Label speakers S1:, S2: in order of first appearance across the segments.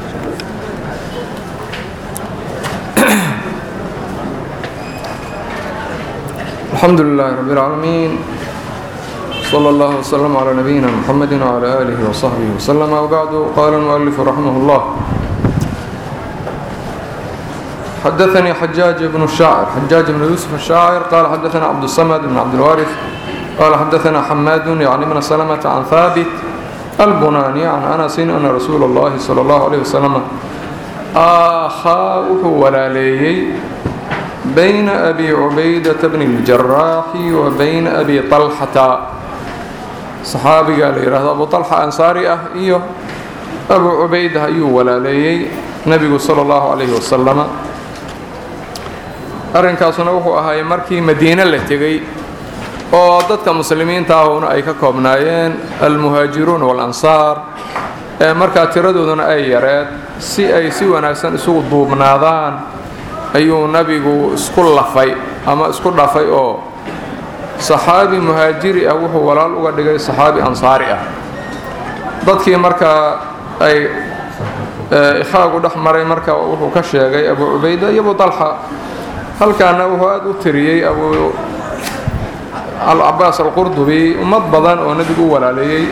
S1: الحمد لله رب العالمين صلى الله وسلم على نبينا محمد وعلى آله وصحبه وسلم وبعد قال المؤلف رحمه الله حدثني حجاج بن الشاعر حجاج بن يوسف الشاعر قال حدثنا عبد الصمد بن عبد الوارث قال حدثنا حماد يعني من سلمة عن ثابت البناني عن أنس أن رسول الله صلى الله عليه وسلم آخاؤه ولا ليي بين أبي عبيدة بن الجراح وبين أبي طلحة صحابي قال يراه أبو طلحة أنصاري أه إيوه أبو عبيدة أيوه ولا ليي نبي صلى الله عليه وسلم arrinkaasuna wuxuu ahaayey markii madiine la tegey oo dadka muslimiinta ahuna ay ka koobnaayeen almuhaajiruun walansaar ee markaa tiradooduna ay yareed si ay si wanaagsan isugu duubnaadaan ayuu nabigu isku lafay ama isku dhafay oo saxaabi muhaajiri ah wuxuu walaal uga dhigay saxaabi ansaari ah dadkii markaa ay ikhaagu dhex maray marka wuxuu ka sheegay abu cubayda iyo abu dalxa halkaana wuxuu aada u tiriyey abu alcabaas alqurdubi ummad badan oo nebigu u walaaleeyey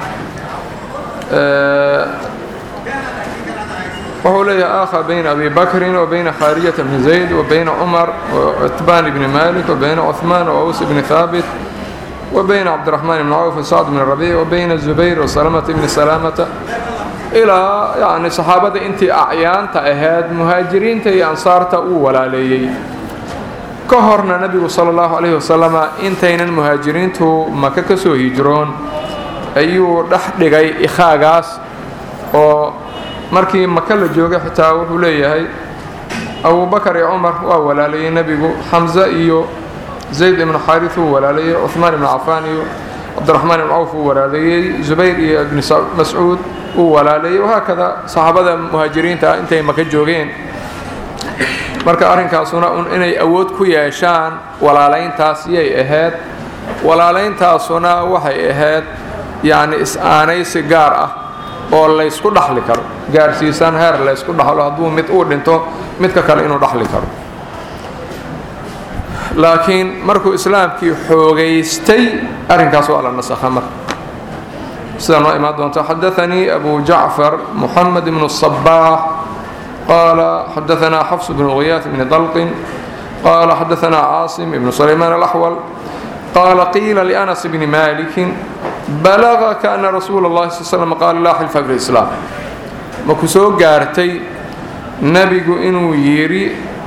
S1: wuxuu leeyahay akha bayna abi bakrin wa bayna khaarijata bni zayd wa bayna cumar wcitbaan bni malik wa bayna cuثmaan waws bni haabit wa bayna cabdiraxmaan bni cawf wasacd bni rabiic wa bayna zubayr wasalamata bni salaamata ilaa yani saxaabada intii acyaanta ahayd muhaajiriinta iyo ansaarta uu walaaleeyey ka horna nebigu sala allahu calayhi wasalama intaynan muhaajiriintu maka ka soo hijroon ayuu dhex dhigay ikhaagaas oo markii maka la joogay xitaa wuxuu leeyahay abubakar iyo cumar waa walaaleeyey nebigu xamse iyo zayd ibnu xaaris uu walaaleeyey cuhmaan ibnu cafaan iyo cabdiraxmaan ibnu cawf uu walaaleeyey zubayr iyo ibni mascuud uu walaaleeyey wahaakada saxaabada muhaajiriinta ah intay maka joogeen marka arrinkaasuna un inay awood ku yeeshaan walaalayntaas yay ahayd walaalayntaasuna waxay ahayd yacni is-aanaysi gaar ah oo laysku dhaxli karo gaarsiisan heer laysku dhaxlo hadduu mid uu dhinto midka kale inuu dhaxli karo laakiin markuu islaamkii xoogaystay arrinkaas waa la nasakha marka sida noo imaan doonta xadaanii abu jacfar muxamed bnu الصabaax qaala xadaanaa xafs bnu ghiyaas bni dalqin qaala xadaanaa caasim ibnu sulaymaan alaxwal qaala qiila lianas bni malikin balagaka ana rasuula اllahi sal slm qaala laa xilfa fi lislaam maku soo gaartay nebigu inuu yidhi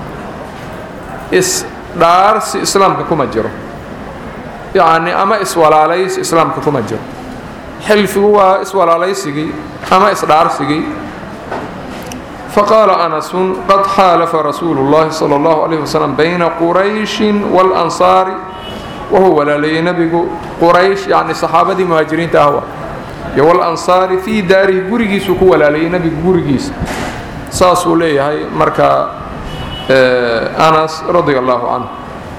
S1: isdhaarsi islaamka kuma jiro yacni ama iswalaalaysi islaamka kuma jiro xilfigu waa iswalaalaysigii ama isdhaarsigii faqaala anasun qad xaalafa rasuulu اllahi salى اllahu عalيh waslm bayna qurayshin wاlansaari wuxuu walaaleeyey nebigu quraysh yani saxaabadii muhaajiriinta ahwa iyo walansaari fii daarihi gurigiisuu ku walaaleeyey nebigu gurigiisa saasuu leeyahay marka anas radia allahu canhu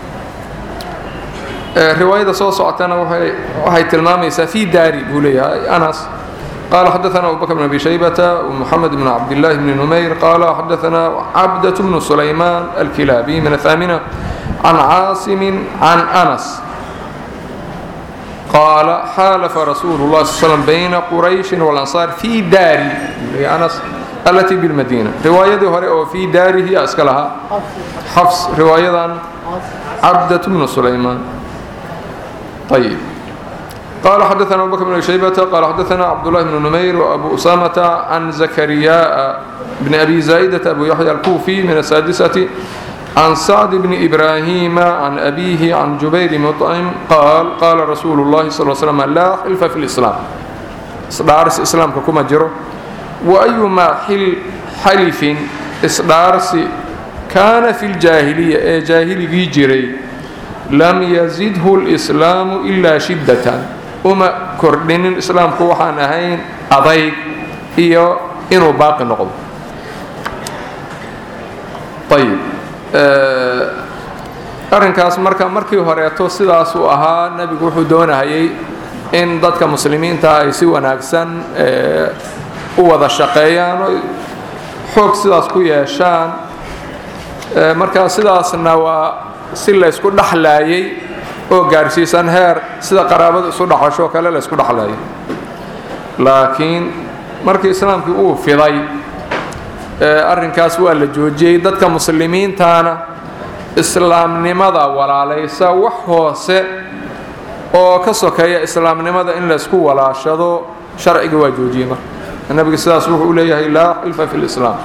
S1: riwaayada soo socotana waxay tilmaamaysaa fii daari buu leeyahay anas qala xadaana abu bakr bn abi shaybata wmuxamed bn cabdillahi bni numayr qala xadaana cabdaة bnu sulaymaan alkilaabi min ahaamina can caasimi can anas qaala xaalafa rasuulu اlah sal slm bayna qurayshi walansaar fii daari anas alati bilmadiina riwaayadii hore oo fii daarihi yaa iska lahaa xafs riwaayadan cabdaة bnu sulaymaan ayb qala xadaana abu bakr bn shaybata qala xadaana cabdullahi bnu numayr wabu usamata can zakariyaa bni abi zaa'idata abu yaxya alkuufi min asaadisati can sacd bni ibraahima can abihi can jubayr muطcim qaal qaala rasuulu اllahi sal slm laa xilfa fi lislaam isdhaarsi islaamka kuma jiro waayumaa xalifin isdhaarsi kaana fi ljaahiliya ee jaahiligii jiray lam yazidhu اlslaamu ilaa shiddatan uma kordhinin islaamku waxaan ahayn adayg iyo inuu baaqi noqdo ayb arrinkaas marka markii horeeto sidaasuu ahaa nebigu wuxuu doonahayay in dadka muslimiinta ay si wanaagsan u wada shaqeeyaan xoog sidaas ku yeeshaan markaa sidaasna waa si laysku dhexlaayay oo gaarsiisan heer sida qaraabada isu dhaxasho kale laysku dhexlaayay laakiin markii islaamkii uu fiday arrinkaas waa la joojiyey dadka muslimiintana islaamnimada walaalaysa wax hoose oo ka sokeeya islaamnimada in laysku walaashado sharciga waa joojiyey marka nabiga sidaas wuxuu u leeyahay laa xilfa fi lislaam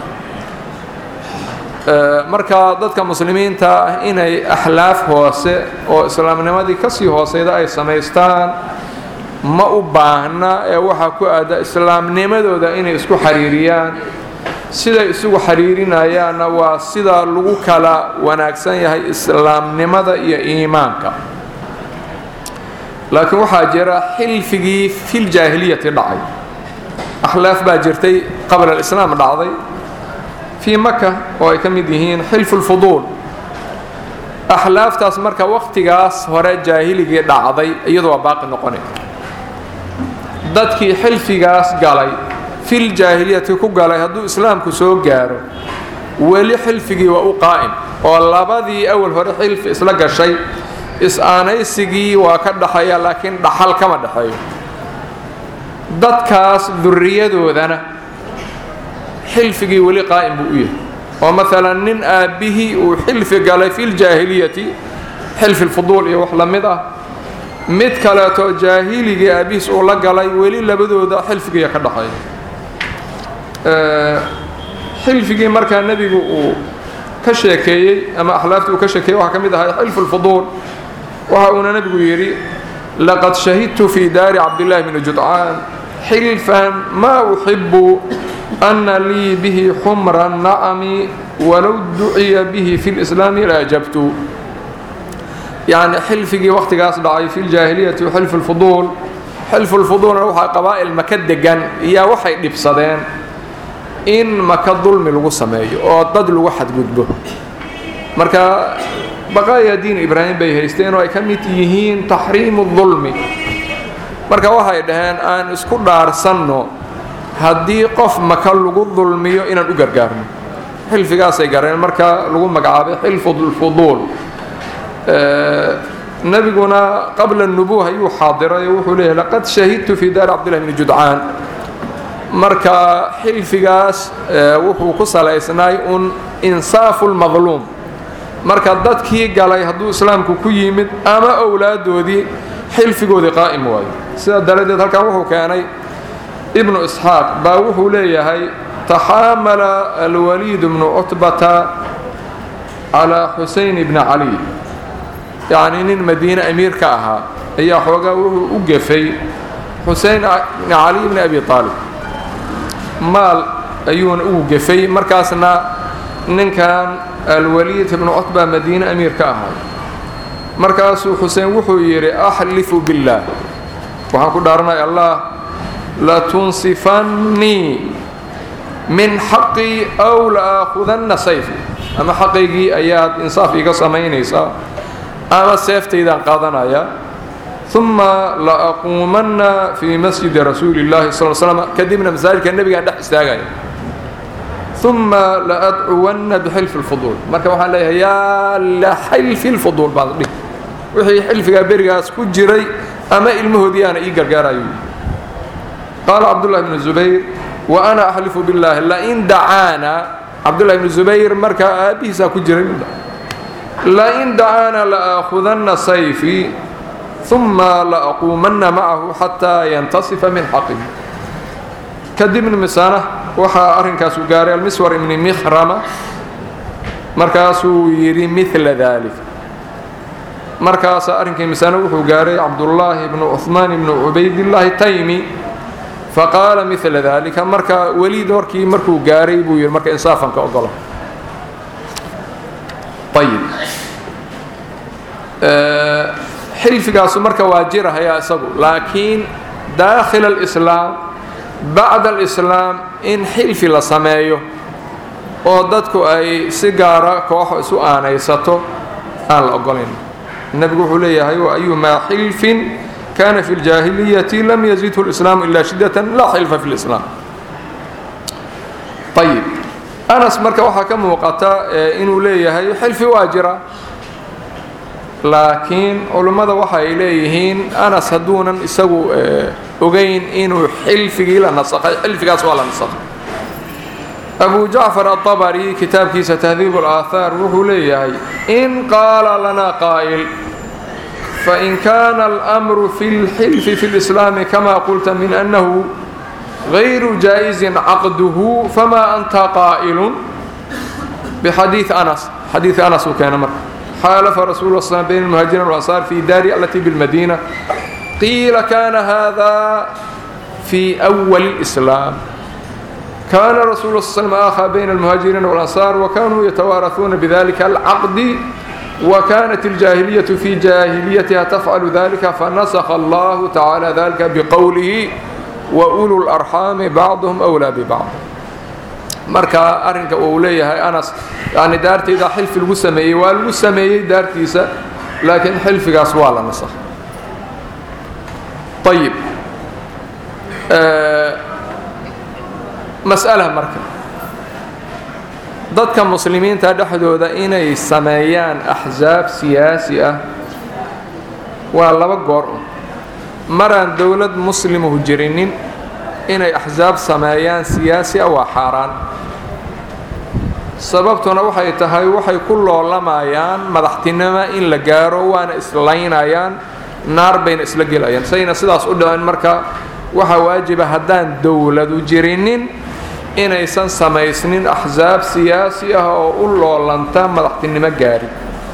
S1: marka dadka muslimiinta ah inay axlaaf hoose oo islaamnimadii kasii hooseyda ay samaystaan ma u baahna ee waxaa ku aada islaamnimadooda inay isku xiriiriyaan siday isugu xiriirinayaanna waa sida lagu kala wanaagsan yahay islaamnimada iyo iimaanka laakiin waxaa jira xilfigii filjaahiliyati dhacay akhlaaf baa jirtay qabla alislaam dhacday fii maka oo ay ka mid yihiin xilfu lfuduul axlaaftaas marka wakhtigaas hore jaahiligii dhacday iyadu waa baaqi noqonay dadkii xilfigaas galay fil jaahiliyati ku galay hadduu islaamku soo gaaro weli xilfigii waa u qaa'im oo labadii awal hore xilfi isla gashay is-aanaysigii waa ka dhaxeeya laakiin dhaxal kama dhexeeyo dadkaas duriyadoodana xilfigii weli qaa'im buu u yahay oo maalan nin aabbihii uu xilfi galay filjaahiliyati xilfi lfuduul iyo wax la mid ah mid kaleeto jaahiligii aabbihiis uu la galay weli labadooda xilfigiiya ka dhaxeeya xilfigii markaa nebigu uu ka sheekeeyey ama axlaaftii uu ka sheekeeyey waxaa ka mid ahay xilfu lfuduul waxa uuna nebigu yidhi laqad shahidtu fii daari cabdillaahi bni judcaan xilfan maa uxibu ana lii bihi xumra nacami walow duciya bihi fi lislaami la ajabtu yacni xilfigii wakhtigaas dhacay fi ljaahiliyati xilfu lfuduul xilfu lfuduulna waxaa qabaa'il maka degan iyaa waxay dhibsadeen in maka dulmi lagu sameeyo oo dad lagu xadgudbo marka baqaaya diin ibraahim bay haysteen oo ay ka mid yihiin taxriimu dulmi marka waxay dhaheen aan isku dhaarsanno haddii qof maka lagu dulmiyo inaan u gargaarno xilfigaasay gareen marka lagu magacaabay xilfu lfuduul nebiguna qabla nubuh ayuu xaadiray oo wuxuu leeyahy laqad shahidtu fii daari cabdillahi bni judcaan marka xilfigaas wuxuu ku salaysnaay un insaafu lmadluum marka dadkii galay hadduu islaamku ku yimid ama owlaadoodii xilfigoodii qaa'im waayo sidaa daradeed halkan wuxuu keenay ibnu isxaaq baa wuxuu leeyahay taxaamala alwaliid bnu cutbata calaa xuseyn bni cali yacni nin madiine amiir ka ahaa ayaa xoogaa wuxuu u gefay xuseyn bni cali bni abi aalib maal ayuuna ugu gefay markaasna ninkan alwaliid ibnu cutba madiine amiir ka ahaa markaasuu xuseen wuxuu yidhi axlifu billaah waxaan ku dhaaranay allah latunsifannii min xaqii aw la'aakhudanna sayfi ama xaqaygii ayaad insaaf iga samaynaysaa ama seeftaydaan qaadanaya uma laaquumanna fii masjidi rasuuli llahi sal slm kadibna masaajidka nebigaan dhex istaagaya uma laadcuwanna bixilfi lfuduul marka waxaan leeyahay yaa laxilfi lfuduul baad dhih wixii xilfigaa berigaas ku jiray ama ilmahoodii aana ii gargaarayo qaala cabdullahi bnu zubayr wa ana axlifu billaahi lain dacaana cabdullahi bnu zubayr markaa aabbihiisaa ku jiray lain dacaana laaakudanna sayfii uma laaquumanna macahu xataa yantasifa min xaqihi kadibna misana waxaa arrinkaasu gaaray almiswar ibni mikhrama markaasuu yidhi mila dalik markaasa arrinkii misana wuxuu gaaray cabdullaahi bnu cuhmaan ibnu cubaydillaahi taymi faqaala mila dalika marka weliid horkii markuu gaaray buu yidhi marka insaafanka ogola ayib xilfigaasu marka waa jirahaya isagu laakiin daakhila alislaam bacda alislaam in xilfi la sameeyo oo dadku ay si gaara kooxo isu aanaysato aan la ogolayn nebigu wuxuu leeyahay wa ayumaa xilfin kana fi ljaahiliyati lam yazidhu lislaamu ilaa shiddatan laa xilfa fi lislaam ayib anas marka waxaa ka muuqata inuu leeyahay xilfi waa jira laakiin culummada waxay leeyihiin anas hadduunan isagu ogeyn inuu xilfigii la nasakhay xilfigaas waa la nasakhay abu jacfar aلطabri kitaabkiisa tahdiib اlaahaar wuxuu leeyahay in qaala lana qaa'il fain kana alأmru fi اlxilfi fi اlislaami kama qulta min annahu غayru jaaئizin caqduhu fama anta qaa'ilun bxadiiث anas xadiiث anas uu keena marka xaalafa rasul ا sl byn الmuhaajirin والأnصاar fi daari alati bاlmadina qiila kana hada fi أwal الإسlاam kana rasul s slm akhى byn الmuhaajiriin والأnصاar وkanuu yatawaaraثuuna bdalika الcaqd وkanat الجاahiliyaة fi جاahiliyatiha tfعl dalika fanasخa اllah tacalى dalika bqowlihi وأulu الأrxaami bacضhm أwlى bbacض marka arrinka uu leeyahay anas yani daartayda xilfi lagu sameeyey waa lagu sameeyey daartiisa laakiin xilfigaas waa la nasakhay ayib mas'ala marka dadka muslimiinta dhexdooda inay sameeyaan axsaab siyaasi ah waa laba goor un maraan dowlad muslimuhu jirinin inay axsaab sameeyaan siyaasi ah waa xaaraan sababtuna waxay tahay waxay ku loolamayaan madaxtinimo in la gaaro waana islaynayaan naar bayna isla gelayaan sayna sidaas u dhicin marka waxaa waajiba haddaan dowladu jirinin inaysan samaysnin axsaab siyaasi ah oo u loolanta madaxtinimo gaari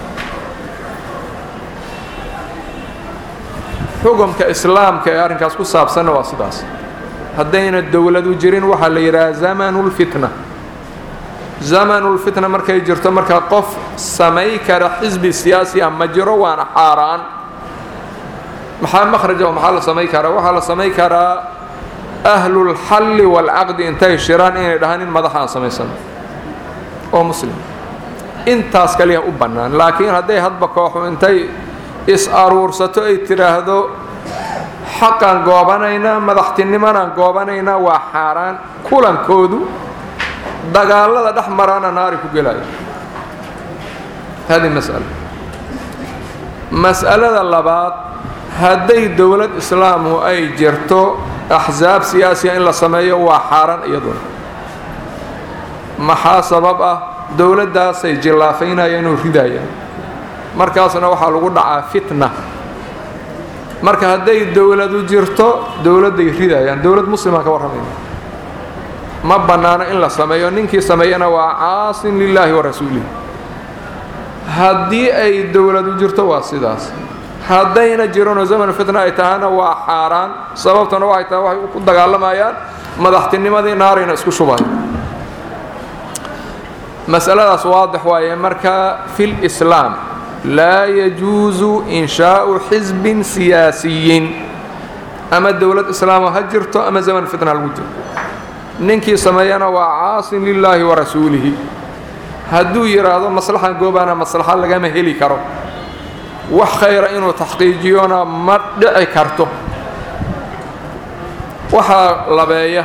S1: xukumka islaamka ee arrinkaas ku saabsanna waa sidaas haddayna dowladu jirin waxaa la yidhaha zamanulfitna zamanulfitna markay jirto markaa qof samay kara xisbi siyaasi ah ma jiro waana xaaraan maxaa makhraja oo maxaa la samay karaa waxaa la samay karaa ahlulxalli waalcaqdi intay shiraan inay dhahaan in madaxa aan samaysano oo muslim intaas kaliya u bannaan laakiin hadday hadba kooxu intay is-aruursato ay tidhaahdo xaqaan goobanaynaa madaxtinimanaan goobanaynaa waa xaaraan kulankoodu dagaalada dhex maraana naari ku gelaya hadi mas'ala mas'alada labaad hadday dowlad islaamu ay jirto axsaab siyaasiya in la sameeyo waa xaaraan iyaduna maxaa sabab ah dowladdaasay jillaafaynayaan oo ridayaan markaasna waxaa lagu dhacaa fitna marka hadday dowladu jirto dowladday ridayaan dowlad muslimaan ka warramayna ma bannaano in la sameeyo ninkii sameeyana waa caasin lilaahi wa rasuulihi haddii ay dowladu jirto waa sidaas haddayna jiranoo zaman fitna ay tahana waa xaaraan sababtana waxay tahay waxay ku dagaalamayaan madaxtinimadii naarayna isku shubaya masaladaas waadix waaye marka fi lislaam laa yajuusu inshaau xisbin siyaasiyin ama dowlad islaama ha jirto ama zaman fitna lagu jiro ninkii sameeyana waa caasin lilaahi wa rasuulihi hadduu yidhaahdo maslaxan goobaana maslaxa lagama heli karo wax khayra inuu taxqiijiyona ma dhici karto waxaa labeeya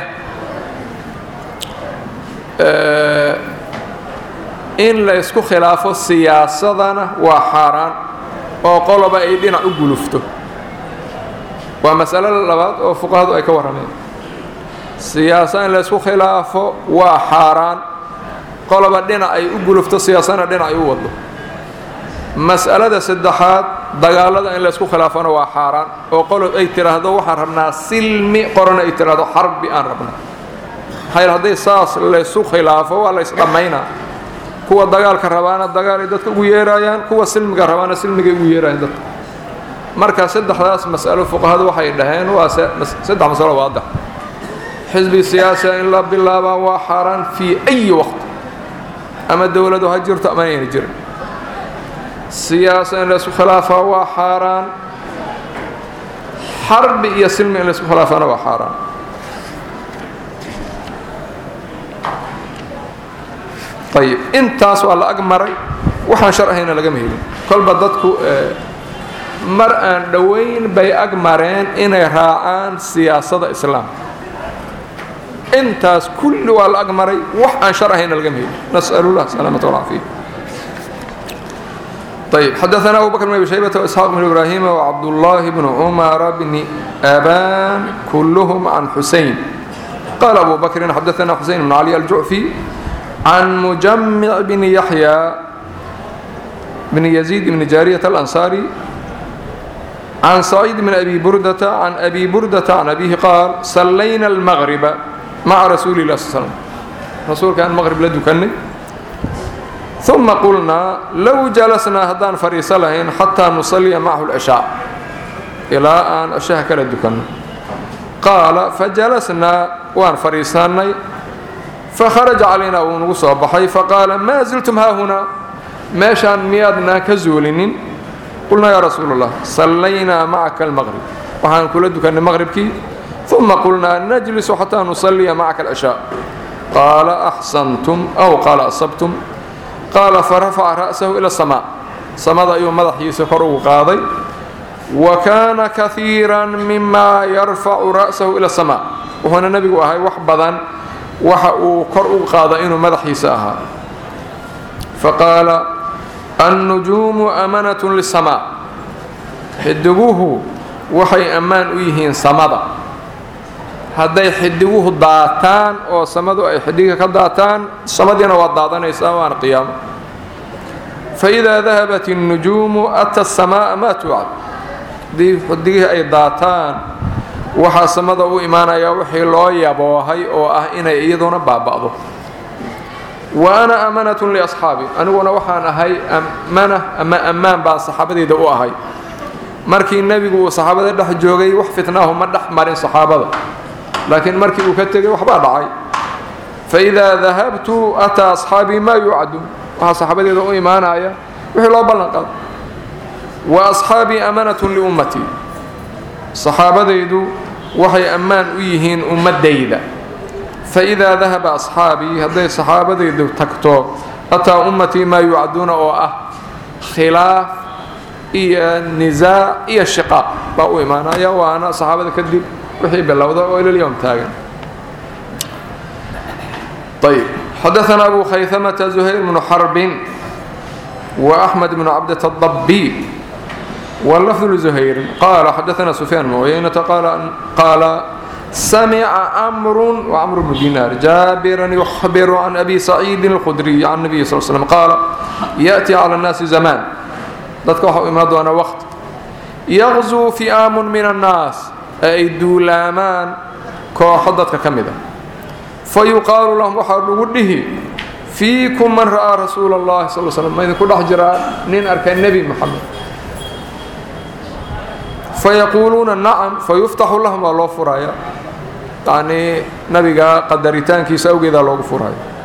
S1: in la ysku khilaafo siyaasadana waa xaaraan oo qoloba ay dhinac u gulufto waa masalo labaad oo fuqahadu ay ka warrameen siyaasa in la ysku khilaafo waa xaaraan qoloba dhinac ay u gulufto siyaasadana dhinac ay u waddo mas'alada saddexaad dagaalada in la ysku khilaafona waa xaaraan oo qolob ay tidhaahdo waxaan rabnaa silmi qorona ay tidhaahdo xarbi aan rabnaa maxaa hadday saas laysu khilaafo waa la ysdhammaynaa kuwa dagaalka rabaana dagaalay dadka ugu yeerayaan kuwa silmiga rabaana silmigay ugu yeerayaan dadka marka saddexdaas mas'alo fuqahadu waxay dhaheen waa saddex masalo waadax xisbi siyaasiya in la bilaabaa waa xaaraan fii ayi waqti ama dowladu ha jirto ama ayna jirin siyaasa in laysku khilaafaa waa xaaraan xarbi iyo silmi in laysku khilaafana waa xaaraan ayib intaas waa la ag maray waxaan shar ahayna lagama helin kolba dadku mar aan dhowayn bay ag mareen inay raacaan siyaasada islaamka intaas kulli waa la agmaray wax aan shar ahayna laga heli nas'alullah salaamata walcaafiya طيب حدثنا أبو بكر بن أبي شيبة وإسحاق بن إبراهيم وعبد الله بن عمر بن أبان كلهم عن حسين قال أبو بكر حدثنا حسين بن علي الجعفي عن مجمع بن يحيى بن يزيد بن جارية الأنصاري عن سعيد بن أبي بردة عن أبي بردة عن أبيه قال صلينا المغرب مع رسول الله صلى الله عليه وسلم رسول كان المغرب لدو كني ثم قلنا لو جلسنا هدان فريسة لهين حتى نصلي معه العشاء إلى أن أشاه كلا دكنا قال فجلسنا وان فريساني فخرج علينا ونقص بحي فقال ما زلتم ها هنا ماشان ميادنا كزولين قلنا يا رسول الله صلينا معك المغرب وحان كل دكان المغرب كي ثم قلنا نجلس حتى نصلي معك العشاء قال أحسنتم أو قال أصبتم قال فرفع رأسه إلى السماء سمد أيوم مدح يسكره قاضي وكان كثيرا مما يرفع رأسه إلى السماء وهنا النبي وهي وحبضا وحقوا قرؤوا قاضي إنه مدح يساها فقال النجوم أمنة للسماء حدقوه وحي أمان أيهين سمدا hadday xidiguhu daataan oo samadu ay xidiga ka daataan samadiina waa daadanaysaa waana qiyaamo faidaa dahabat الnujuumu ata الsamaaءa maa tuucad haddii xidigihii ay daataan waxaa samada u imaanayaa wixii loo yaboohay oo ah inay iyaduna baaba'do wa ana amanatu liasxaabi aniguna waxaan ahay amana ama ammaan baan saxaabadeyda u ahay markii nebigu uu saxaabada dhex joogay wax fitnaahu ma dhex marin saxaabada laakiin markii uu ka tegay waxbaa dhacay faidaa dahabtu ataa asxaabii maa yuucadu waxaa saxaabadeeda u imaanaya wixii loo ballan qaado wa asxaabii amanatun liummatii saxaabadaydu waxay ammaan u yihiin ummadayda faidaa dahaba asxaabii hadday saxaabadaydu tagto ataa ummatii maa yuucaduuna oo ah khilaaf iyo nisaac iyo shiqaaq baa u imaanaya waana saxaabada kadib wixii bilowda oo ila lyowm taagan ayb xadaثna abu khayثamةa زuhayr bnu xarbin وأحmed bnu cabdة الضبي واللفظ لزهير قال حدثنا سفيان بن عيينة قال قال سمع أمر وعمر بن دينار جابرا يخبر عن أبي سعيد الخدري عن النبي صلى الله عليه وسلم قال يأتي على الناس زمان dadka waxa u imaan doona waqti yaqzuu fi'aamun min annaas ee ay duulaamaan kooxo dadka ka mid a fa yuqaalu lahum waxaa lagu dhihi fiikum man ra'aa rasuula allahi sal slam ma idinku dhex jiraa nin arkay nebi moxamed fayaquuluuna nacam fayuftaxu lahum waa loo furaya yacnii nabiga qadaritaankiisa awgeedaa loogu furaya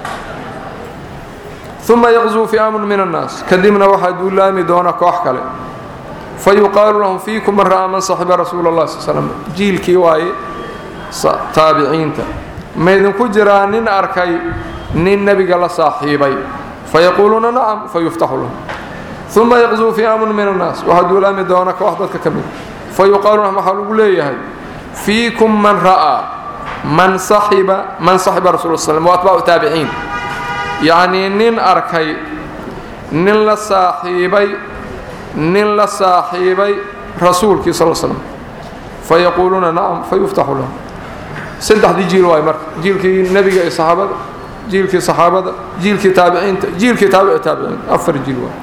S1: uma yaqzuu fi'aamun min annaas kadibna waxaa duulaami doona koox kale fa yuqaalu lahum fiikum man ra'aa man saxiba rasuula allah sal slam jiilkii waaye taabiciinta ma idinku jiraa nin arkay nin nebiga la saaxiibay fayaquuluuna nacam fayuftaxu lahum uma yaqzuu fi'aamun min annaas waxaa duulaami doona koox dadka ka mid fa yuqaalu lahum waxaa lagu leeyahay fiikum man ra'aa man saxiba man saxiba rasul slam wa atbaacu taabiciin yacnii nin arkay nin la saaxiibay nin la saaxiibay rasuulkii sal slam fa yaquuluuna nacam fa yuftaxu lahum saddexdii jiil waay marka jiilkii nebiga iyo saxaabada jiilkii saxaabada jiilkii taabiciinta jiilkii taabici taabiciin afar jiil waay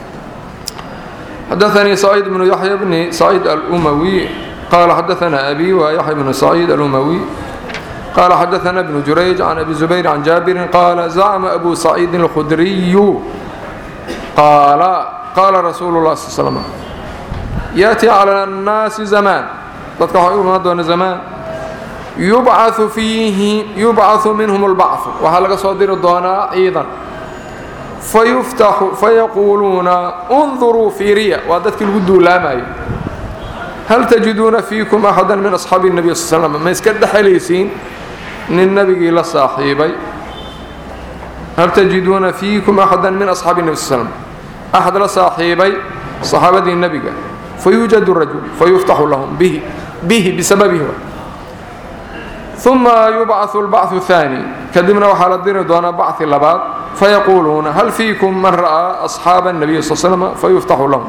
S1: حدثني سعيد بن يحيى بن سعيد الأموي قال حدثنا أبي ويحيى بن سعيد الأموي قال حدثنا ابن جريج عن أبي زبير عن جابر قال زعم أبو سعيد الخدري قال قال رسول الله صلى الله عليه وسلم يأتي على الناس زمان دون زمان يبعث فيه يبعث منهم البعث وهلق صدر الدونا أيضا فيفتح فيقولون انظروا في ريا وادتك الودو لا ماي هل تجدون فيكم أحدا من أصحاب النبي صلى الله عليه وسلم ما يسكد حليسين من النبي لا صاحبي هل تجدون فيكم أحدا من أصحاب النبي صلى الله عليه وسلم أحد لصاحبي صحابة النبي فيوجد الرجل فيفتح لهم به به بسببه uma yubcaثu اlbachu الثaanي kadibna waxaa la diri doonaa bachi labaad fayaquuluuna hal fiikum man ra'aa أصxaaba الnabiy sal slm fayuftaxu lahum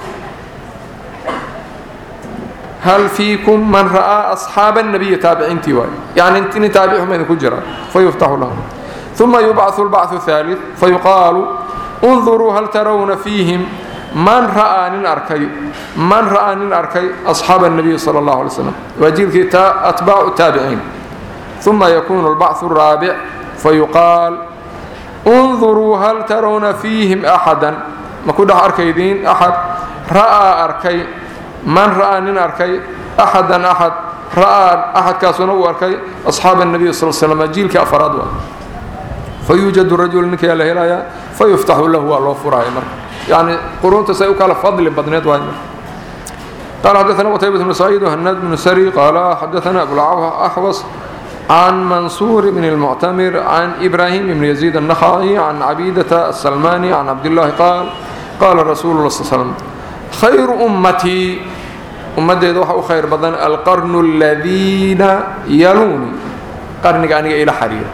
S1: hal fiikum man ra'aa أصxaaba الnabiyi taabiciintii waay yani nin taabici ma idinku jira fayuftaxu lahum uma yubcaثu اlbachu الثaaliث fayuqaalu اnduruu hal tarawna fiihim man ra'aa nin arkay man ra'aa nin arkay أصxaaba الnabiy salى اllah alay slam waa jiilkii atbaacu taabiciin uma yakunu اlbachu الraabic fayuqaal اnduruu hal tarawna fiihim axada ma ku dhex arkaydiin axad ra'aa arkay man ra'aa nin arkay axadan axad ra'aa axadkaasuna uu arkay asxaaba الnabiy sal slm jiilkii afaraad waa fayuujadu rajul ninkayaa la helayaa fayuftaxu lahu waa loo furaya marka yani quruunta say u kala fadli badneed waay قال حدثنا قتيبة بن سعيد وهناد بن سري قال حدثنا أبو الأحوص عن منصور بن المعتمر عن إبراهيم بن يزيد النخعي عن عبيدة السلماني عن عبد الله قال قال رسول الله صلى الله عليه وسلم خير أمتي أمتي وحو خير بدن القرن الذين يلوني قرن كان إلى حرير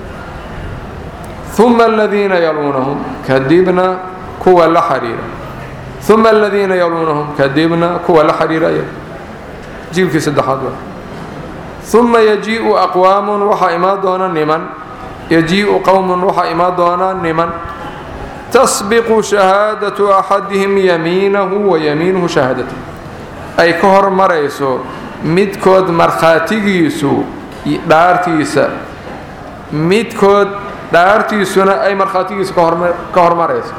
S1: ثم الذين يلونهم كذبنا كوى لحرير ثم الذين يلونهم كذبنا كوى لحرير جيل في سدحات ثم يجيء أقوام وحا إما دونا نمن يجيء قوم وحا إما دونا نمن تسبق شهادة أحدهم يمينه ويمينه شهادته أي كهر مريسو midkood markhaatigiisu dhaartiisa midkood dhaartiisuna ay markhaatigiisa ka hormarayso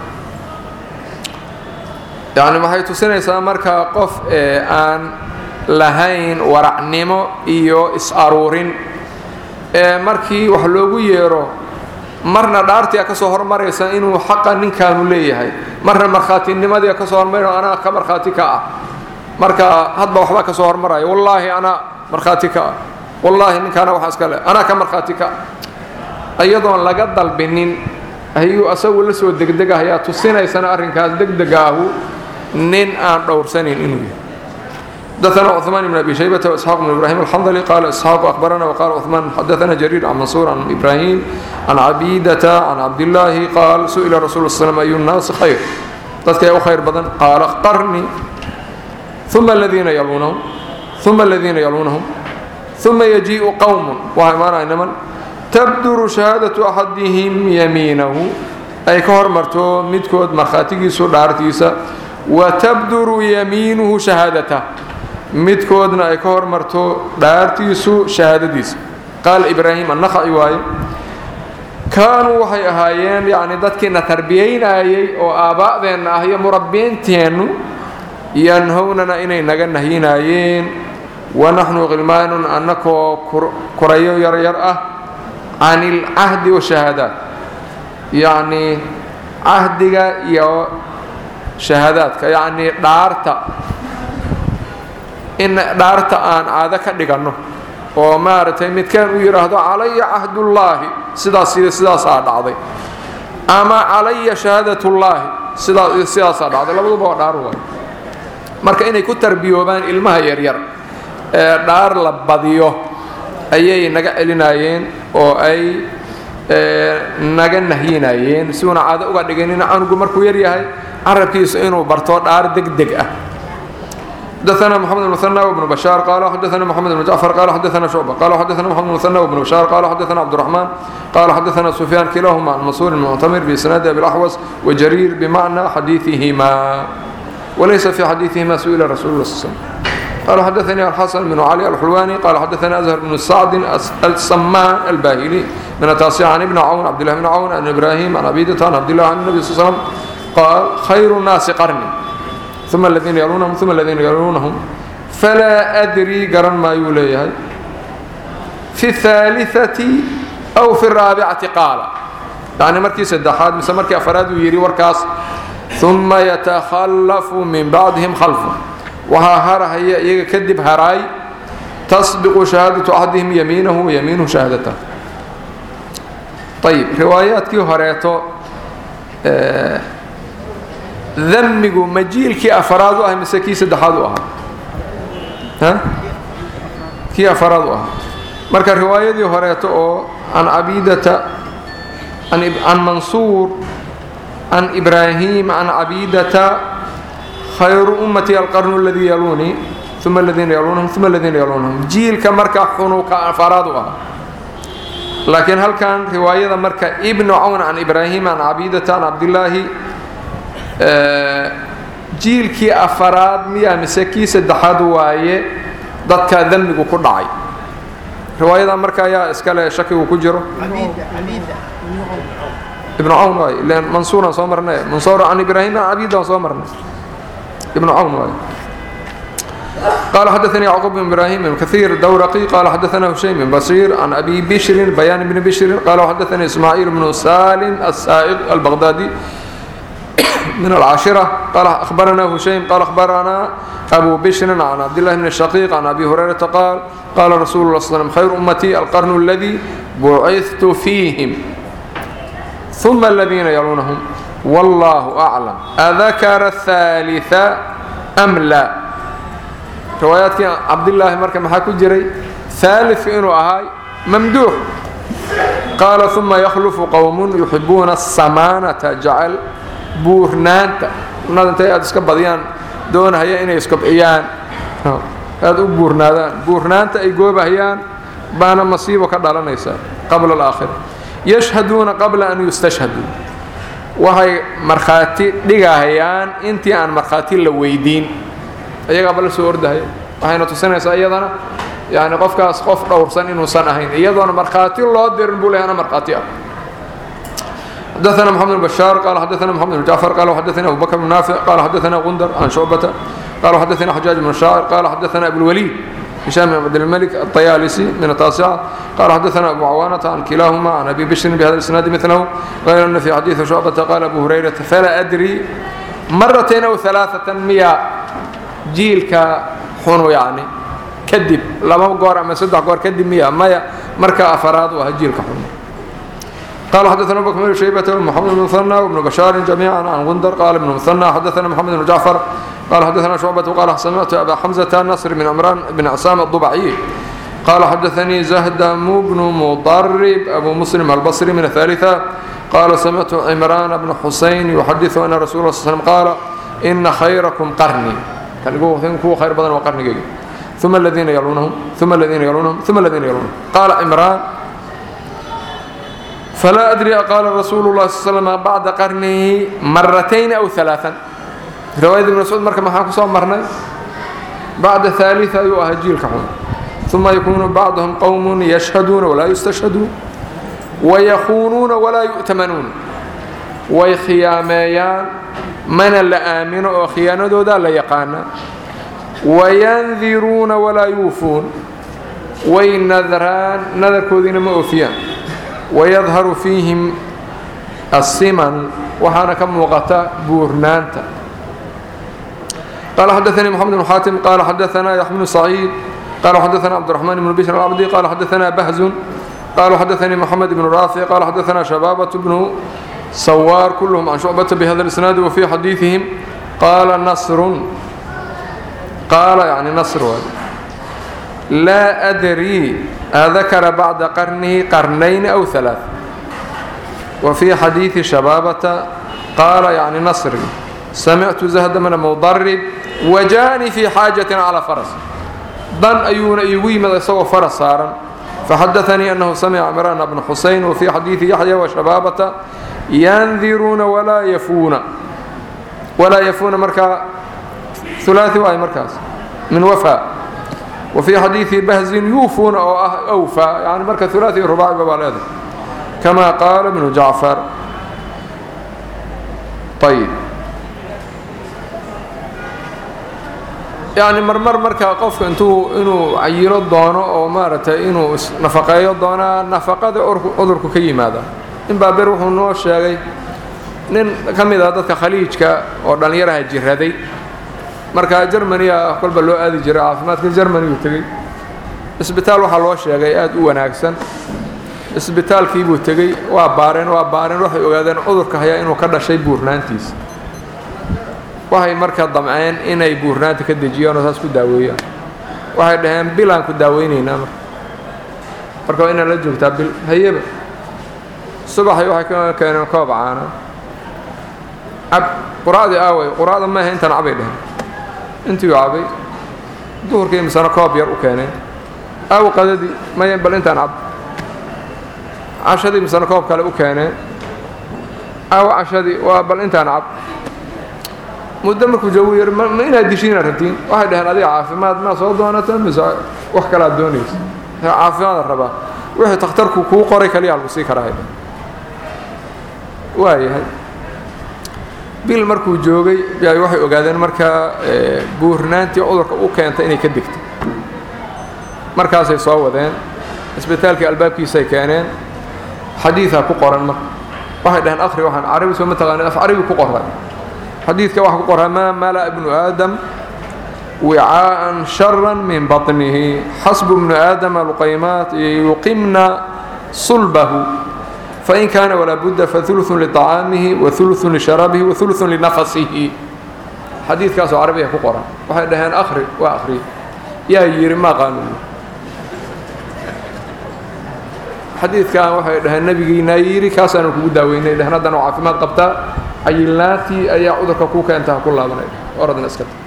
S1: yacni waxay tusinaysaa markaa qof ee aan lahayn waracnimo iyo is-aruurin ee markii wax loogu yeero marna dhaartia ka soo hormaraysa inuu xaqa ninkaanu leeyahay marna markhaatinimadia ka soo hormar anaa ka markhaati ka ah marka hadba waxbaa ka soo hormaraya wallaahi anaa markhaati ka ah wallaahi ninkaana waxaa iska le anaa ka markhaati ka ah iyadoon laga dalbinin ayuu asagu la soo degdegahayaa tusinaysana arrinkaas degdega ahu nin aan dhowrsanin inuu yahay حدثنا عثمان بن ابي شيبه واسحاق بن ابراهيم الحنظلي قال اسحاق اخبرنا وقال عثمان حدثنا جرير عن منصور عن ابراهيم عن عبيده عن عبد الله قال سئل رسول الله صلى الله عليه وسلم اي الناس خير dadka u khayr badan qaala qarni ثuma الذiina yaluunahum ثuma الذiina yaluunahum ثuma yajiiءu qowm waxaa imaanaya niman tabduru shahaadaةu axadihim yamiinahu ay ka hormarto midkood markhaatigiisu dhaartiisa watabduru yamiinuhu shahaadatah midkoodna ay ka hormarto dhaartiisu shahaadadiisa qaala ibraahim annakhaci waaye kaanuu waxay ahaayeen yacni dadkiina tarbiyaynayay oo aaba'deenna ah iyo murabbiinteennu yanhownana inay naga nahyinaayeen wanaxnu khilmaanun annakoo kurayo yaryar ah can ilcahdi washahaadaat yacnii cahdiga iyo shahaadaadka yacnii dhaarta in dhaarta aan caado ka dhiganno oo maaragtay midkaan uu yidhaahdo calaya cahdullaahi sidaas iyo sidaasaa dhacday ama calaya shahaadatullaahi sidaas iyo sidaasaa dhacday labaduba waa dhaar waay marka inay ku tarbiyoobaan ilmaha yaryar ee dhaar la badiyo ayay naga celinayeen oo ay naga nahyinayeen si uuna caado uga dhiganin canugu markuu yar yahay carabkiisa inuu barto dhaar deg deg ah حدثنا محمد بن مثنى وابن بشار قال حدثنا محمد بن جعفر قال حدثنا شعبة قال حدثنا محمد بن مثنى وابن بشار قال حدثنا عبد الرحمن قال حدثنا سفيان كلاهما عن منصور المعتمر بإسناد أبي الأحوص وجرير بمعنى حديثهما وليس في حديثهما سئل رسول الله صلى الله عليه وسلم قال حدثني الحسن بن علي الحلواني قال حدثنا أزهر بن سعد السمان الباهلي من التاسع عن ابن عون عبد الله بن عون عن إبراهيم عن عبيدة عن عبد الله عن النبي صلى الله عليه وسلم قال خير الناس قرني ثم الذين يلونهم ثم الذين يلونهم فلا أدري قرن ما يوليه في الثالثة أو في الرابعة قال يعني مركي سدحات مثل مركي أفراد ويري وركاس ثم يتخلف من بعدهم خلفه وها هر هي يكذب هراي تسبق شهادة أحدهم يمينه ويمينه شهادته طيب روايات كي هريتو آه damigu ma jiilkii afaraad u ah mise kii saddexaad u ahaa kii afaraad u ahaa marka riwaayadii horeeto oo can cabidata can mansuur can ibraahim can cabidata khayru ummatii alqarnu aladii yaluunii uma aladiina yaluunahum uma aladiina yaluunahum jiilka marka xunuka afaraad u ah laakiin halkan riwaayada marka ibnu cawn can ibraahim can cabidata can cabdillaahi jiilkii afaraad miyaa mise kii saddexaad waaye dadka dembigu ku dhacay riwaayada marka ayaa iskale shakigu ku jiro ibnu cawn waay ilan mansuuran soo marnay mansuur can ibraahim can cabidaan soo marnay ibnu cawn waay قال حدثني يعقوب بن إبراهيم بن كثير الدورقي قال حدثنا هشيم بن بصير عن أبي بشر بيان بن بشر قال حدثني إسماعيل بن سالم السائق البغدادي من العاشرة قال أخبرنا هشيم قال أخبرنا أبو بشر عن عبد الله بن الشقيق عن أبي هريرة قال قال رسول الله صلى الله عليه وسلم خير أمتي القرن الذي بعثت فيهم ثم الذين يلونهم والله أعلم أذكر الثالثة أم لا riwaayaadkii cabdillaahi marka maxaa ku jiray haalidku inuu ahay mamduux qaala uma yakhlufu qowmun yuxibuuna asamaanata jecel buurnaanta nada intay aada iska badiyaan doonahaya inay iskobciyaan aada u buurnaadaan buurnaanta ay goobahayaan baana masiibo ka dhalanaysa qabla alaakhira yashhaduuna qabla an yustashhaduu waxay markhaati dhigahayaan intii aan markhaati la weydiin iyagaaba la soo ordahaya waxayna tusinaysaa iyadana yani qofkaas qof dhowrsan inuusan ahayn iyadoona markhaati loo dirin buu lehay ana markhaati ah حدثنا محمد بن بشار قال حدثنا محمد بن جعفر قال حدثنا أبو بكر بن نافع قال حدثنا غندر عن شعبة قال حدثنا حجاج بن الشاعر قال حدثنا أبو الوليد هشام بن عبد الملك الطيالسي من التاسعة قال حدثنا أبو عوانة عن كلاهما عن أبي بشر بهذا الإسناد مثله غير أن في حديث شعبة قال أبو هريرة فلا أدري مرتين أو ثلاثة مئة jiilka xunu yani kadib laba goor ama saddex goor kadib miya maya marka afaraad u aha jiilka xunu قال حدثنا ابو بكر بن شيبة ومحمد بن مثنى وابن بشار جميعا عن غندر قال ابن مثنى حدثنا محمد بن جعفر قال حدثنا شعبة قال سمعت ابا حمزة نصر بن عمران بن عسام الضبعي قال حدثني زهدم بن مضرب ابو مسلم البصري من الثالثة قال سمعت عمران بن حسين يحدث ان رسول الله صلى الله عليه وسلم قال ان خيركم قرني كان يقول كوا خير بدن وقرني ثم الذين يلونهم ثم الذين يلونهم ثم الذين يلونهم قال عمران فلا أدري قال رسول الله صلى الله عليه وسلم بعد قرنه مرتين أو ثلاثا رواية ابن مسعود مركب محاكو صوم مرنا بعد ثالثة يؤهجيل كحون ثم يكون بعضهم قوم يشهدون ولا يستشهدون ويخونون ولا يؤتمنون ويخياميان من لا آمن أو خيانة دودا لا يقانا وينذرون ولا يوفون وينذران نذر كودين ما أوفيان ويظهر فيهم السمن وحانا كم وقتا بورنانتا قال حدثني محمد بن حاتم قال حدثنا يحيى بن سعيد قال حدثنا عبد الرحمن بن بشر العبدي قال حدثنا بهز قال حدثني محمد بن رافع قال حدثنا شبابة بن سوار كلهم عن شعبة بهذا الإسناد وفي حديثهم قال نصر قال يعني نصر لا أدري أذكر بعد قرنه قرنين أو ثلاث وفي حديث شبابة قال يعني نصر سمعت زهد من مضرب وجاني في حاجة على فرس ضن أيون أيوي ماذا سوى فرس صارا فحدثني أنه سمع عمران بن حسين وفي حديث يحيى وشبابة ينذرون ولا يفون ولا يفون مركا ثلاثي وأي مركز من وفاء وفي حديث بهز يوفون أو أوفى يعني مركز ثلاثي رباعي ببالغ كما قال ابن جعفر طيب يعني مرمر مركا قف انتو انو عيرو دونو او مارتay inuu nafaqeeyo doona nafaqada cudurku ka yimaada in baaber wuxuu noo sheegay nin ka mid ah dadka khaliijka oo dhalinyaraha jiraday marka Germany kolba loo aadi jiray caafimaadka Germany uu tagay isbitaal waxa loo sheegay aad u wanaagsan isbitaalkii buu tagay waa baareen waa baareen waxay ogaadeen cudurka haya inuu ka dhashay buurnaantiisa waxay marka damceen inay buurnaanta ka dejiyaan oo saas ku daaweeyaan waxay dhaheen bilaan ku daaweynaynaa marka marka waa inaad la joogtaa bil hayeba subaxay waxay ka keeneen koob caana cab quraacdii aaway quraacda maaha intaan cabay dhehen intiiu cabay duhurkii misana koob yar u keeneen aaw qadadii maya bal intaan cab cashadii misana koob kale u keeneen aaw cashadii waa bal intaan cab muddo markuu joogu yar ma inaad dishiinaad rabtiin waxay dhaheen adiga caafimaad maa soo doonata mise wax kalaad doonaysa caafimaada rabaa wixii takhtarku kuu qoray kaliyaa lagu sii karaa waayahay bil markuu joogay ay waxay ogaadeen markaa buurnaantii cudurka u keentay inay ka degto markaasay soo wadeen isbitaalkii albaabkiisay keeneen xadiidaa ku qoran marka waxay dhaheen akhri waxaan carabi soo ma taqaanid af carabi ku qoray xadiidka waxaa ku qoraa maa mala ibnu aadam wicaa'an shara min baطnihi xasbu ibnu aadama luqaymaat yuqimna sulbahu fain kaana walaa budda fauluثu liطacaamihi wauluثu lisharaabihi wauluثu linafasihi xadiidkaasoo carabiga ku qoran waxay dhaheen akhri waa akhri yaa yidhi ma qaanuun xadiidkan waxay dhaheen nebigiinaa yidhi kaasaanu kugu daaweynay dheheen haddana oo caafimaad qabtaa cayilnaatii ayaa cudurka ku keenta ha ku laabanay oradna iska ta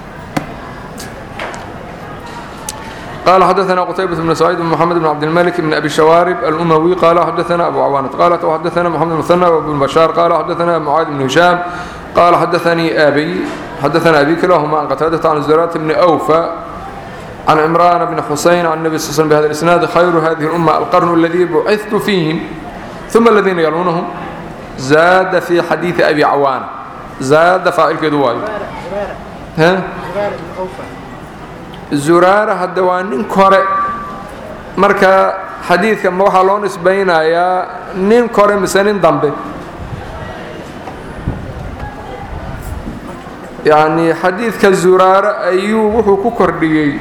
S1: قال حدثنا قتيبة بن سعيد بن محمد بن عبد الملك بن أبي الشوارب الأموي قال حدثنا أبو عوانة قال وحدثنا محمد بن مثنى وابن بشار قال حدثنا معاذ بن هشام قال حدثني أبي حدثنا أبي كلاهما عن قتادة عن الزرات بن أوفى عن عمران بن حسين عن النبي صلى الله عليه وسلم بهذا الإسناد خير هذه الأمة القرن الذي بعثت فيهم ثم الذين يلونهم زاد في حديث أبي عوان زاد فاعل كدواي ها zuraara hadda waa nin kore marka xadiidka ma waxaa loo nisbaynayaa nin kore mise nin dambe yacni xadiidka zuraare ayuu wuxuu ku kordhiyey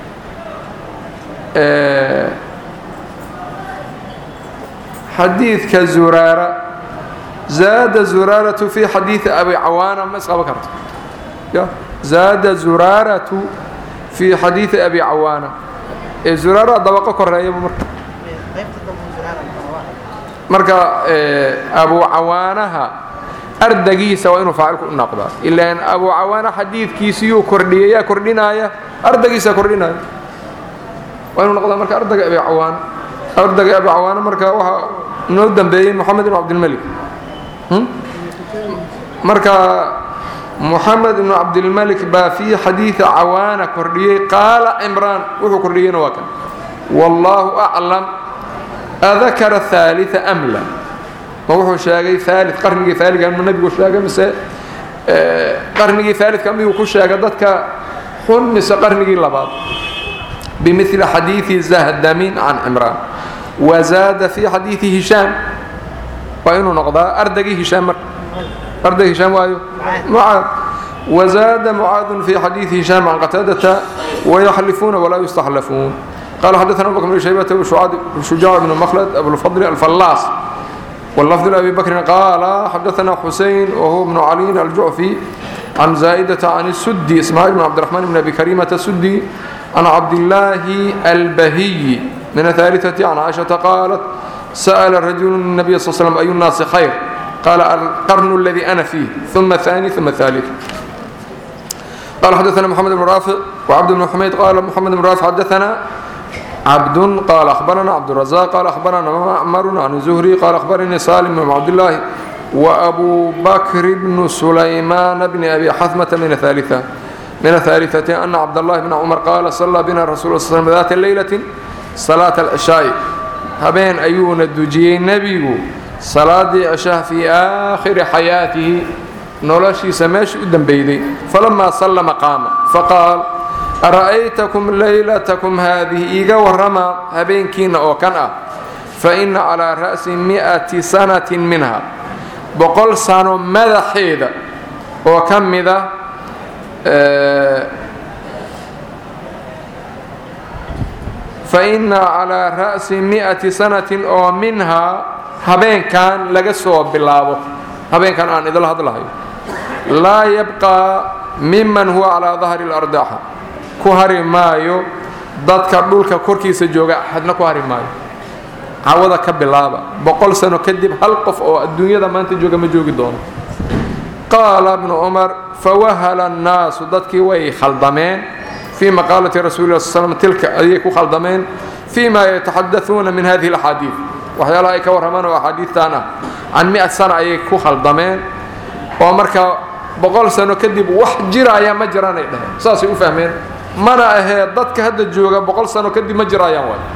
S1: xadiidka zuraara zaada zuraaratu fi xadiidi abi cawaana ma isqaban karto ya zaada zuraaratu في xadيiث أbي cawاaنة ee zuraara dabqo koreeyaba marka marka abu cawaanaha ardagiisa waa inuu faacilku u noqdaa ilaan abu cawaana xadiidkiisiyuu kordhiyay yaa kordhinaya ardagiisa kordhinaya waa inuu noqdaa marka ardaga abi cawaan ardaga abi cawaana marka waxaa noo dambeeyey moxamed ibn cabdilmalik marka محمد بن عبد الملك baa في xadيiث cawاana kordhiyey qaala cمrاan wuxuu kordhiyeyna waa kan والله أعلم أذakر الثالث أم لا ma wuxuu sheegay ثالث qarnigii ثaaliga ma nebigu sheegay mise qarnigii ثالثka miyuu ku sheegay dadka xun mise qarnigii labaad بمثل xadيiثi زهdmin عن cمrاan وزاada في xadيiثi هiشhاam waa inuu noqdaa ardagii هiشhاam marka أرضي هشام وايو معاذ وزاد معاذ في حديث هشام عن قتادة ويحلفون ولا يستحلفون قال حدثنا أبو بكر بن شيبة وشجاع بن مخلد أبو الفضل الفلاس واللفظ لأبي بكر قال حدثنا حسين وهو ابن علي الجعفي عن زائدة عن السدي إسماعيل بن عبد الرحمن بن أبي كريمة السدي عن عبد الله البهي من الثالثة عن عائشة قالت سأل الرجل النبي صلى الله عليه وسلم أي الناس خير قال القرن الذي أنا فيه ثم الثاني ثم الثالث قال حدثنا محمد بن رافع وعبد بن حميد قال محمد بن رافع حدثنا عبد قال أخبرنا عبد الرزاق قال أخبرنا معمر عن الزهري قال أخبرني سالم بن عبد الله وأبو بكر بن سليمان بن أبي حثمة من الثالثة من الثالثة أن عبد الله بن عمر قال صلى بنا الرسول صلى الله عليه وسلم ذات الليلة صلاة العشاء هبين أيون الدجي النبي salaadii ceshaha fii aakhiri xayaatihi noloshiisa meesha u dembeyday falamaa sallama qaama faqaal ara'aytakum laylatakum haadihi iiga warrama habeenkiinna oo kan ah fa inna calaa ra'si mi'ati sanatin minha boqol sano madaxeeda oo ka mida fa inna calaa ra'si mi'ati sanatin oo minhaa habeenkan laga soo bilaabo habeenkan aan idila hadlahayo laa yabqaa miman huwa calaa dahri اlardaxa ku hari maayo dadka dhulka korkiisa jooga axadna ku hari maayo cawada ka bilaaba boqol sano kadib hal qof oo adduunyada maanta jooga ma joogi doono qaala ibnu cumar fawahala annaasu dadkii way khaldameen fii maqaalati rasuuli lah sl slam tilka ayay ku khaldameen fii ma yataxadauuna min hadihi alaxaadiid waxyaalaha ay ka warramaan oo axaadiidtan ah can mi-a sana ayay ku khaldameen oo marka boqol sano kadib wax jiraya ma jiraanay dhaheen saasay u fahmeen mana ahee dadka hadda jooga boqol sano kadib ma jiraayaan waay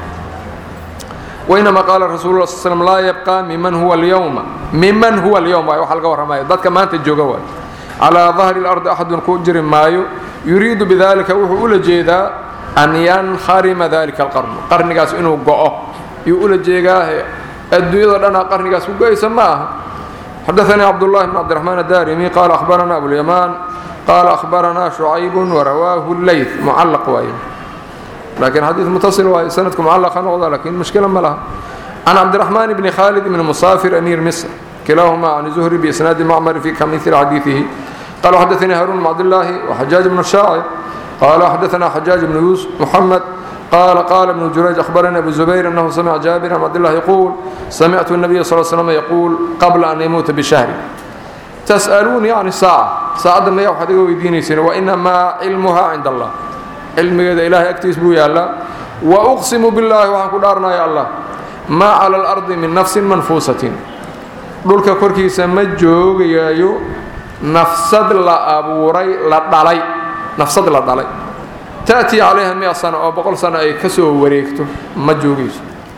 S1: wainama qaala rasul la sl slm laa yabqa miman huwa alyawma miman huwa alyawm waay waxa laga warramayo dadka maanta jooga waay calaa dahri اlardi axadun ku jiri maayo yuriidu bidalika wuxuu ula jeedaa an yankharima dalika alqarnu qarnigaas inuu go-o yuu ula jeegaahe adduunyado dhanaa qarnigaas ku go-aysa ma aha xadaanii cabdullahi bn cabdiraxmaan adarimi qaala ahbarana abulyamaan qaala ahbaranaa shucaybu warawaahu leyt mucallaq waaye laakiin xadiid mutasil waaye sanadku mucallaqa noqda lakiin mushkila ma laha can cabdiraxmaan bni khaalid bni musaafir amiir misr kilaahuma can zuhri biisnaadi macmar fi kamili xadiidihi qala xadaanii haruun bn cabdillaahi waxajaaj bnu shaacir qala xadaana xajaaj bnu yuusuf muxamed قال قال ابن جريج أخبرني أبو زبير أنه سمع جابر بن عبد الله يقول سمعت النبي صلى الله عليه وسلم يقول قبل أن يموت بشهر تسألوني عن الساعة ساعة ما يوحد ويديني سنة وإنما علمها عند الله علم إذا إلهي أكتس بو يا الله وأقسم بالله وحكو دارنا يا الله ما على الأرض من نفس منفوسة دولك كوركي سمجوغ يايو نفسد لا أبوري لا دالي نفسد لا دالي تأتي عليها مئة سنة أو بقول سنة أي كسو وريكتو ما جوجيس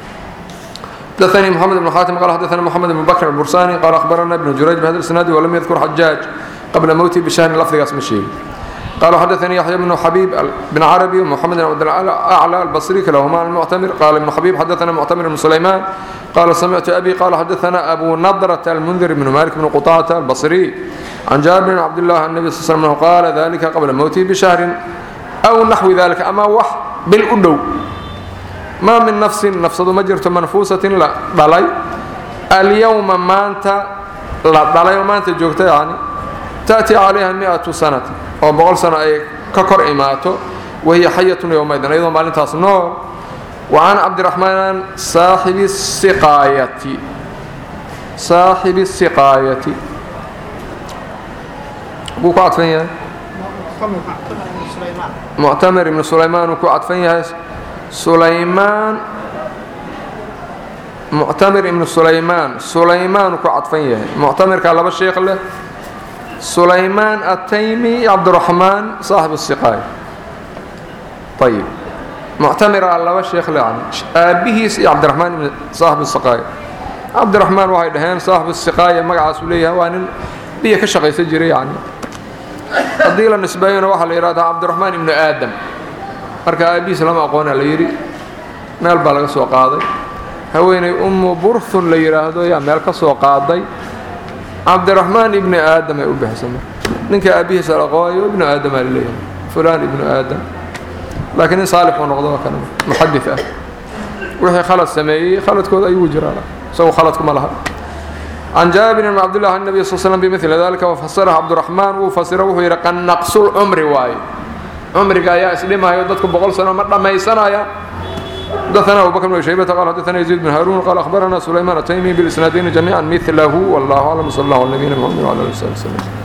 S1: حدثني محمد بن حاتم قال حدثنا محمد بن بكر البرساني قال أخبرنا ابن جريج بهذا الإسناد ولم يذكر حجاج قبل موته بشأن لفظ اسم الشيء قال حدثني يحيى بن حبيب بن عربي ومحمد بن عبد الأعلى البصري كلاهما المعتمر قال ابن حبيب حدثنا معتمر بن سليمان قال سمعت أبي قال حدثنا أبو نضرة المنذر بن مالك بن قطاعة البصري عن جابر بن عبد الله النبي صلى الله عليه وسلم قال ذلك قبل موته بشهر أو نحو ذلك أما وح بالأدو ما من نفس نفسد مجرة منفوسة لا دلي اليوم ما أنت لا دلي وما أنت جوكت يعني تأتي عليها مئة سنة أو بقول سنة أي ككر إماته وهي حية يومئذ أيضا ما لنتاس نور وعن عبد الرحمن صاحب السقاية صاحب السقاية بوكو عطفين muctamir ibnu sulaymaan uu ku cadfan yahay sulaymaan muctamir ibnu sulaymaan sulaymaan uu ku cadfan yahay muctamirkaa laba sheekh leh sulaymaan ataymi iyo cabdiraxmaan saaxib siqaay ayib muctamiraa laba sheekh leh aabbihiis iyo cabdiraxmaan ibn saaxib siqaay cabdiraxmaan waxay dhaheen saaxib siqaaya magacaasuu leeyahay waa nin biyo ka shaqaysan jiray yani haddii la nisbeeyona waxaa la yidhahdaa cabdiraxmaan ibnu aadam marka aabihiis lama aqoona la yidhi meel baa laga soo qaaday haweeney ummu burthun la yidhaahdo yaa meel ka soo qaaday cabdiraxmaan ibni aadam ay u bixisay marka ninka aabihiisa la aqoonayo ibnu aadamaa laleeyahay fulaan ibnu aadam laakiin nin saalixuu noqdo waa kan muxadid ah wixii khalad sameeyey khaladkooda ayuu jiraa isagu khaladkuma laha عن جابر بن عبد الله النبي صلى الله عليه وسلم بمثل ذلك وفسره عبد الرحمن وفسره وهو يرى قد نقص العمر واي عمرك يا اسلمها يودتك بقول سنه ما دميسنا يا حدثنا ابو بكر بن شيبه قال حدثنا يزيد بن هارون قال اخبرنا سليمان التيمي بالاسنادين جميعا مثله والله اعلم صلى الله على نبينا محمد وعلى اله وصحبه وسلم